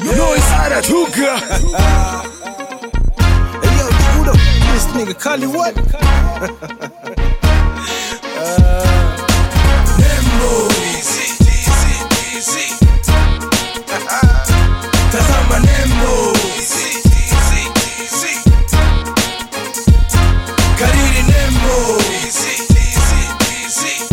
Noise anatoka. Hey yo, who the f- this nigga Kali what? Nembo. Easy, easy, easy. Tazama Nembo. Easy, easy, easy. Kariri Nembo. Easy, easy, easy.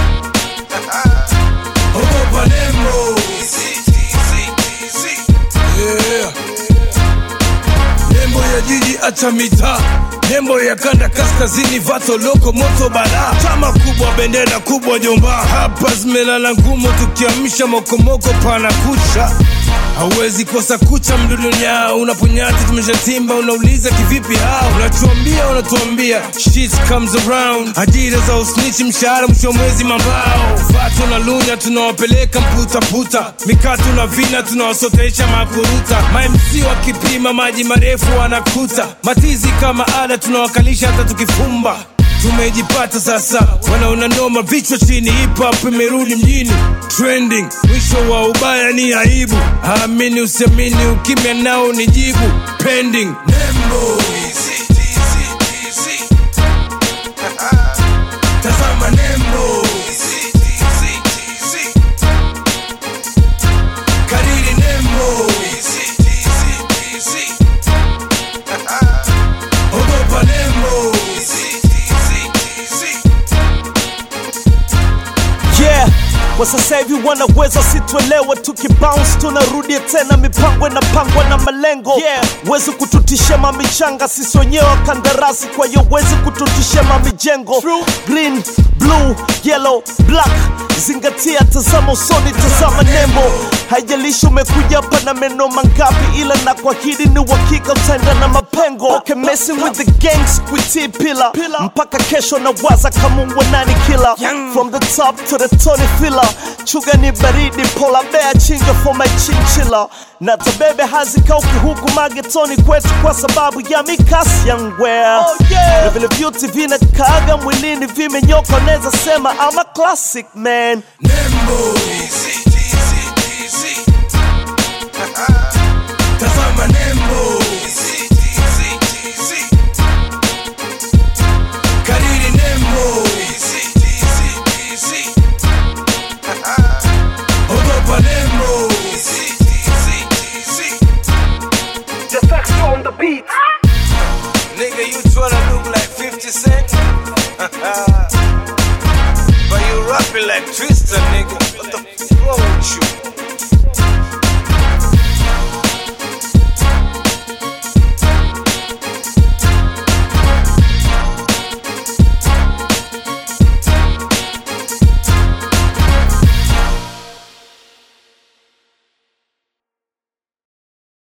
Ogopa Nembo. Easy, easy, easy. Yeah. Nembo ya jiji acha mitaa, nembo ya kanda kaskazini, vato loko moto bara, chama kubwa, bendera kubwa jomba, hapa zimelala ngumu, tukiamsha mokomoko pana kucha hauwezi kosa kucha mdudunya unaponyati tumeshatimba unauliza kivipi hao unatuambia unatuambia shit comes around ajira za usnichi mshahara mwisho wa mwezi mambao vato na lunya tunawapeleka mputaputa mikatu na vina tunawasotesha makuruta mamc wakipima maji marefu wanakuta matizi kama ada tunawakalisha hata tukifumba tumejipata sasa wanaona noma vichwa chini hip hop imerudi mjini trending mwisho wa ubaya ni aibu amini usiamini ukimya nao ni jibu pending nembo easy, easy, easy. tazama nembo easy, easy, easy. kariri nembo easy, easy, easy. ogopa nembo easy, easy, easy. yeah kwa sasa hivi wanaweza situelewe tukibounce tunarudia tena mipango inapangwa na malengo yeah. wezi kututisha mamichanga sisi wenyewe wa kandarasi kwa hiyo wezi kututisha mamijengo green blue yellow black zingatia tazama usoni tazama nembo haijalishi umekuja hapa na meno mangapi ila na kuahidi ni uhakika utaenda na mapengo okay, messing with the gangs kuitii pila mpaka kesho na waza kamumbwa nani kila from the top to the Tony filler chuga ni baridi pola bea chinga for my chinchilla na tabebe hazikauki huku magetoni kwetu kwa sababu ya mikasi ya ngwea oh, yeah. na vile vyuti vinakaaga mwilini vimenyoka neza sema ama classic man Nembo easy,